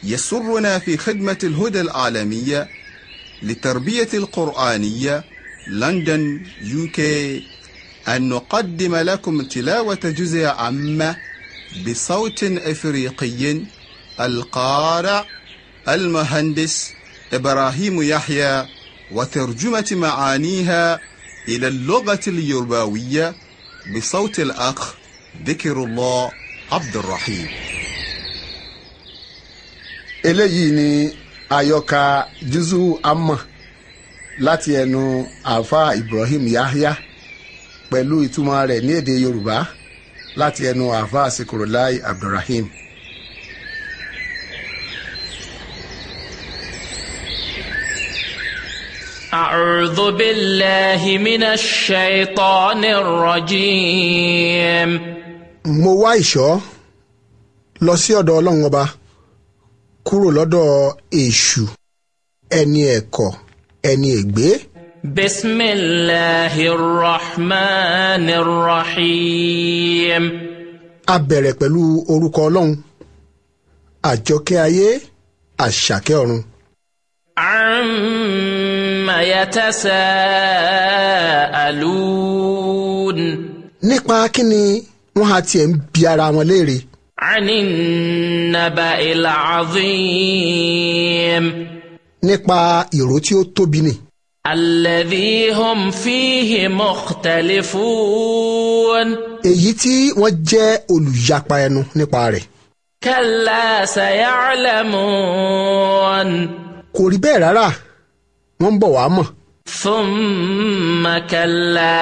يسرنا في خدمة الهدى العالمية للتربية القرآنية لندن يوكي أن نقدم لكم تلاوة جزء عامة بصوت إفريقي القارئ المهندس إبراهيم يحيى وترجمة معانيها إلى اللغة اليرباوية بصوت الأخ ذكر الله عبد الرحيم eléyìí ni àyọkà jùzù amọ̀ láti ẹnu àáfà ibrahim yahya pẹ̀lú ìtumọ̀ rẹ̀ ní èdè yorùbá láti ẹnu àáfà sikurulai abdulrahim. أعوذ بالله من الشيطان الرجيم mo wá ìṣọ́ lọ sí ọ̀dọ̀ ọlọ́run ọba kúrò lọ́dọ̀ èṣù ẹni ẹ̀kọ́ ẹni ègbé بسم الله الرحمن الرحيم a bẹ̀rẹ̀ pẹ̀lú orúkọ ọlọ́run àjọkẹ́ ayé àṣàkẹ́ ọ̀run عم يتساءلون nípa kíni wọ́n á tiẹ̀ ń bi ara wọn léèrè عن النبأ العظيم nípa ìró tí ó tóbi nì الذي هم فيه مختلفون èyí tí wọ́n jẹ́ olùyapa ẹnu nípa rẹ̀ كلا سيعلمون kò rí bẹ́ẹ̀ rárá wọ́n ń bọ̀ wá mọ̀ ثم كلا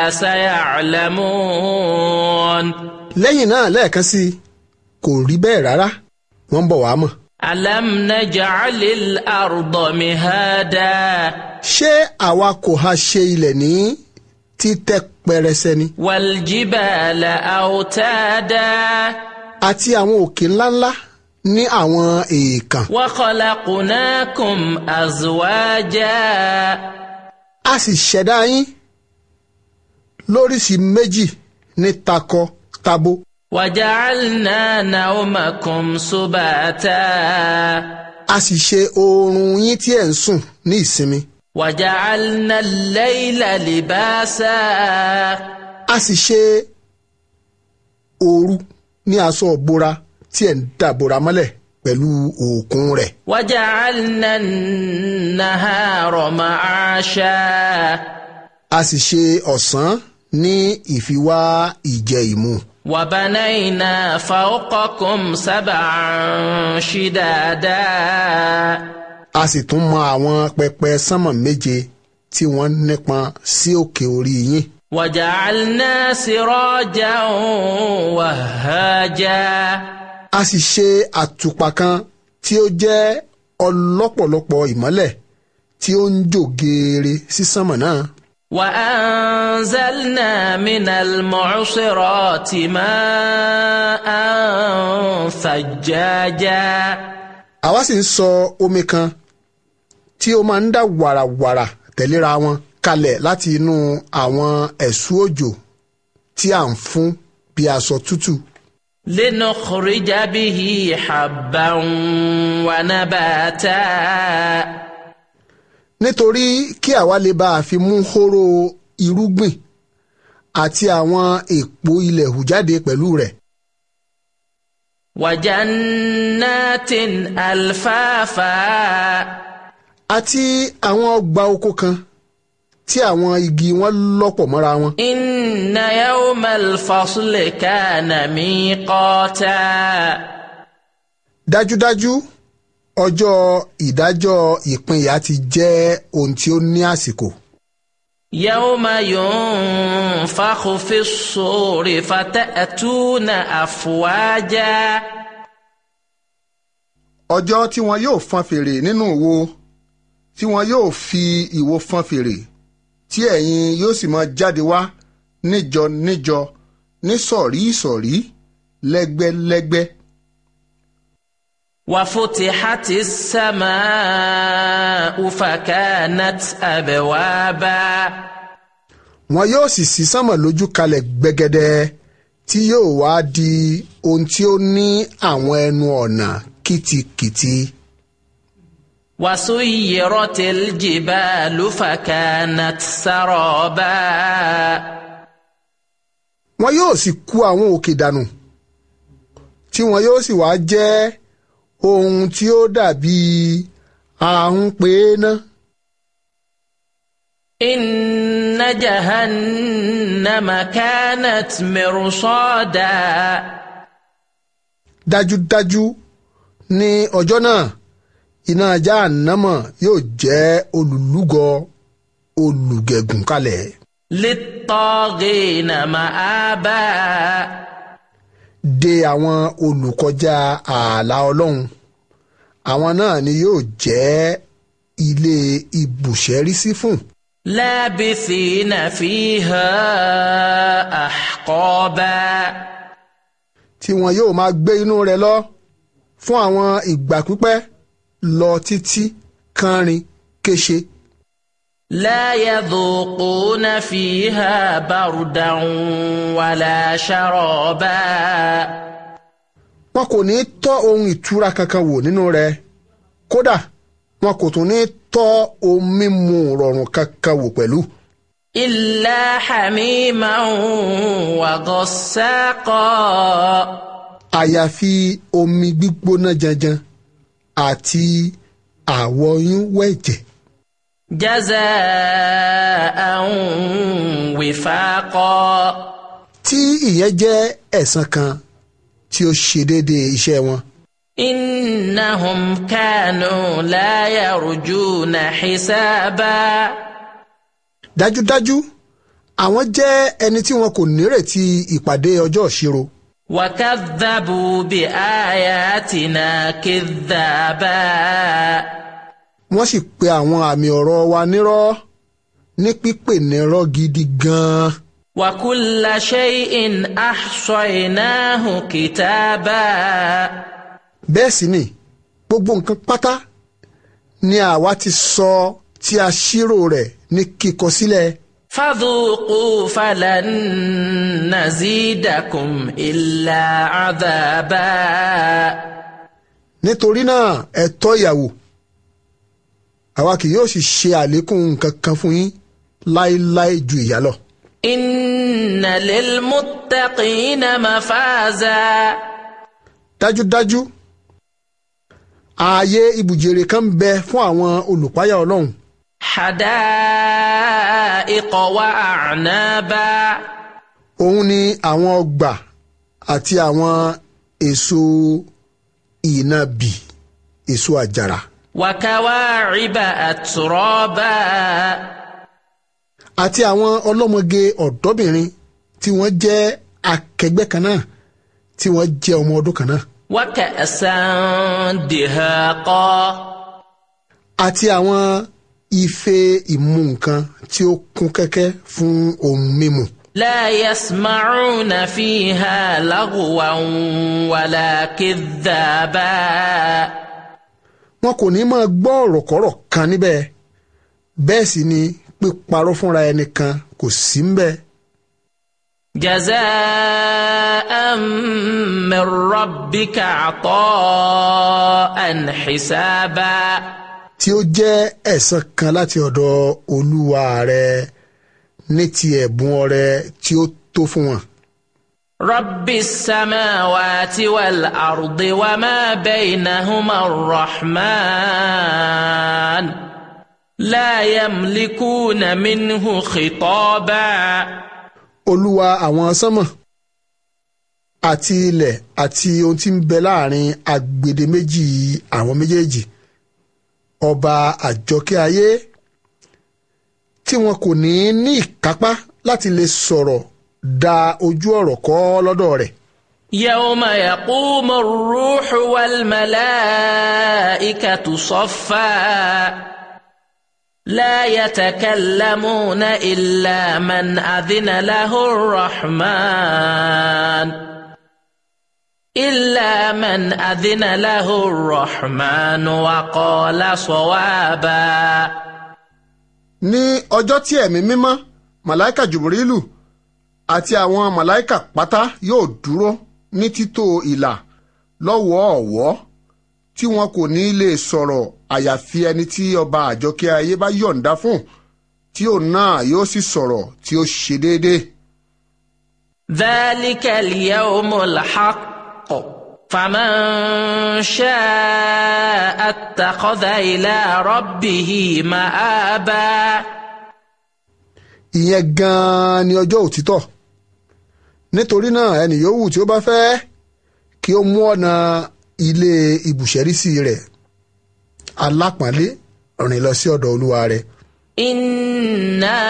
سيعلمون lẹ́yìn náà lẹ́ẹ̀kan sí i kò rí bẹ́ẹ̀ rárá wọ́n ń bọ̀ wá mọ̀ ألم نجعل الأرض مهادا ṣé àwa kò ha ṣe ilẹ̀ ní títẹ́ pẹrẹsẹ ni والجبال أوتادا àti àwọn òkè ńláńlá ní àwọn èèkàn وخلقناكم أزواجا a sì ṣẹ̀dá yín lóríṣìí méjì ní takọ tabo وجعلنا نومكم سباتا a sì ṣe oorun yín tí ẹ̀ ń sùn ní ìsinmi وجعلنا الليل لباسا a sì ṣe òru ní aṣọ ìbora tí ẹ̀ ń dàbora mọ́lẹ̀ pẹ̀lú òkun rẹ̀ وجعلنا النهار معاشا a sì ṣe ọ̀sán ní ìfiwá ìjẹ ìmu وبنينا فوقكم سبعا شدادا a sì tún mọ àwọn pẹpẹ sánmọ̀ méje tí wọ́n nípọn sí òkè orí yín وجعلنا سراجا وهاجا a sì ṣe àtùpà kan tí ó jẹ́ ọlọ́pọ̀lọpọ̀ ìmọ́lẹ̀ tí ó ń jò geere sí sánmọ̀ náà وأنزلنا من المعصرات ماء ثجاجا àwa sì ń sọ omi kan tí ó máa ń dà wàràwàrà tẹ̀léra wọn kalẹ̀ láti inú àwọn ẹ̀sù òjò tí à ń fún bí aṣọ tútù لنخرج به حبا ونباتا nítorí kí àwa lè bá a fi mú hóró irúgbìn àti àwọn èèpo ilẹ̀ hù jáde pẹ̀lú rẹ̀ وجنات ألفافا àti àwọn ọgbà oko kan tí àwọn igi wọn lọ́pọ̀ mọ́ra wọn. إن يوم الفصل كان ميقاتا dájúdájú ọjọ́ ìdájọ́ ìpínyà ti jẹ́ ohun tí ó ní àsìkò. يوم ينفخ في الصور فتأتون أفواجا ọjọ́ tí wọn yóò fọn fèrè nínú ìwo tí wọn yóò fi ìwo fọn fèrè tí ẹ̀yin yóò sì máa jáde wá níjọ níjọ nísọ̀rí ìsọ̀rí lẹ́gbẹ́lẹ́gbẹ́. وفتحت السماء فكانت أبوابا wọn yóò sì ṣí sánmọ̀ lójú kalẹ̀ gbẹgẹdẹ tí yóò wá di ohun tí ó ní àwọn ẹnu ọ̀nà kìtìkìtì. وسيرت الجبال فكانت سرابا wọn yóò sì kú àwọn òkè dànù tí wọn yóò sì wá jẹ́ ohun tí ó dàbí ahun pé ná إن جهنم كانت مرصادا dájúdájú ní ọjọ́ náà iná Jáhánámọ̀ yóò jẹ́ olùlúgọ olùgẹ̀gùn kalẹ̀ للطاغين مآبا de àwọn olùkọjá ààlà ọlọ́run àwọn náà ni yóò jẹ́ ilé ibùsẹ́rísí fún لابثين فيها أحقابا tí wọn yóò máa gbé inú rẹ̀ lọ fún àwọn ìgbà pípẹ́ lọ títí kánrin kéṣe لا يذوقون فيها بردا ولا شرابا wọn kò ní tọ́ ohun ìtura kankan wò nínú rẹ̀ kódà wọn kò tún ní tọ́ ohun mímu rọrùn kankan wò pẹ̀lú إلا حميما وغساقا àyàfi omi gbígbóná janjan àti àwọyún wẹ̀jẹ̀ جزاء وفاقا tí ìyẹn jẹ́ ẹ̀san kan tí ó ṣe déédéé iṣẹ́ wọn. إنهم كانوا لا يرجون حسابا dájúdájú àwọn jẹ́ ẹni tí wọn kò nírètí ìpàdé ọjọ́ ìṣirò وكذبوا بآياتنا كذابا wọ́n sì pe àwọn àmì ọ̀rọ̀ wa nírọ́ ní pípè nírọ́ gidi gan-an وكل شيء أحصيناه كتابا bẹ́ẹ̀ sì ni gbogbo nǹkan pátá ni àwa ti sọ tí a ṣírò rẹ̀ ní kíkọ sílẹ̀ فذوقوا فلن نزيدكم إلا عذابا nítorí náà ẹ tọ́ ìyàwó àwa kì yóò sì ṣe àlékún nǹkan kan fún yín láéláé ju ìyà lọ. إن للمتقين مفازا dájúdájú ààyè ibùjèrè kan ń bẹ fún àwọn olùpáyà ọlọ́run حدائق وأعنابا òun ni àwọn ọgbà àti àwọn èso ìnàbì èso àjàrà وكواعب أترابا àti àwọn ọlọ́mọge ọ̀dọ́bìnrin tí wọ́n jẹ́ akẹgbẹ́ kan náà tí wọ́n jẹ́ ọmọ ọdún kan náà وكأسا دهاقا àti àwọn ife ìmu nǹkan tí ó kún kẹ́kẹ́ fún ohun mímu لا يسمعون فيها لغوا ولا كذابا wọn kò ní máa gbọ́ ọ̀rọ̀kọ́rọ̀ kan níbẹ̀ bẹ́ẹ̀ sì ni píparọ́ fúnra ẹni kan kò sí ń bẹ̀ جزاء من ربك عطاء حسابا tí ó jẹ́ ẹ̀san kan láti ọ̀dọ̀ olúwa rẹ ní ti ẹ̀bùn ọrẹ tí ó tó fún wọn. رب السماوات والأرض وما بينهما الرحمن لا يملكون منه خطابا olúwa àwọn sánmọ̀ àti ilẹ̀ àti ohun tí ń bẹ láàrin agbede méjì àwọn méjèèjì ọba àjọkẹ́ ayé tí wọn kò ní ní ìkápá láti lè sọ̀rọ̀ da ojú ọ̀rọ̀ kọ́ lọ́dọ̀ rẹ̀ يوم يقوم الروح والملائكة صفا لا يتكلمون إلا من أذن له الرحمن إلا من أذن له الرحمن وقال صوابا ní ọjọ́ tí ẹ̀mí mímọ́ màláìkà jùbìrìlù àti àwọn màláìkà pátá yóò dúró ní títò ìlà lọ́wọ́ọ̀wọ́ tí wọn kò ní lè sọ̀rọ̀ àyàfi ẹni tí ọba àjọkẹ́ ayé bá yọ̀ǹda fún tí òun náà yóò sì sọ̀rọ̀ tí ó ṣe déédéé. ذلك اليوم الحق فمن شاء اتخذ إلى ربه مآبا ìyẹn gan-an ni ọjọ́ òtítọ́ nítorí náà ẹnì yòówù tí ó bá fẹ́ kí ó mú ọ̀nà ilé ibùsẹ̀rísí rẹ̀ alápọ̀nlé rìn lọ sí ọ̀dọ̀ olúwa rẹ̀. إنا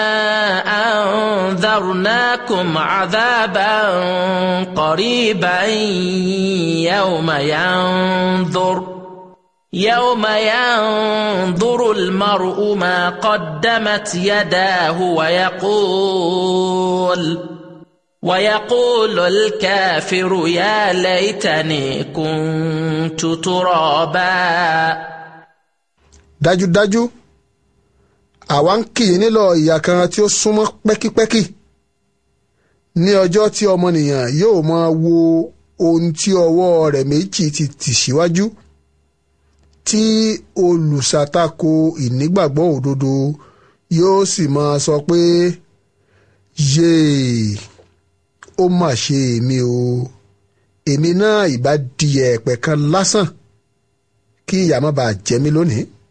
أنذرناكم عذابا قريبا يوم ينظر يوم ينظر المرء ما قدمت يداه ويقول ويقول الكافر يا ليتني كنت ترابا dájúdájú àwa ń kì í nílò ìyà kan tí ó súnmọ́ pẹ́kípẹ́kí ní ọjọ́ tí ọmọnìyàn yóò máa wo ohun tí ọwọ́ rẹ̀ méjì ti tì síwájú tí olùṣàtakò ìnígbàgbọ́ òdodo yóò sì máa sọ pé yéè ó mà ṣe èmi o èmi náà ìbá di ẹ̀pẹ̀ kan lásán kí ìyà má bàa jẹ mí lónìí.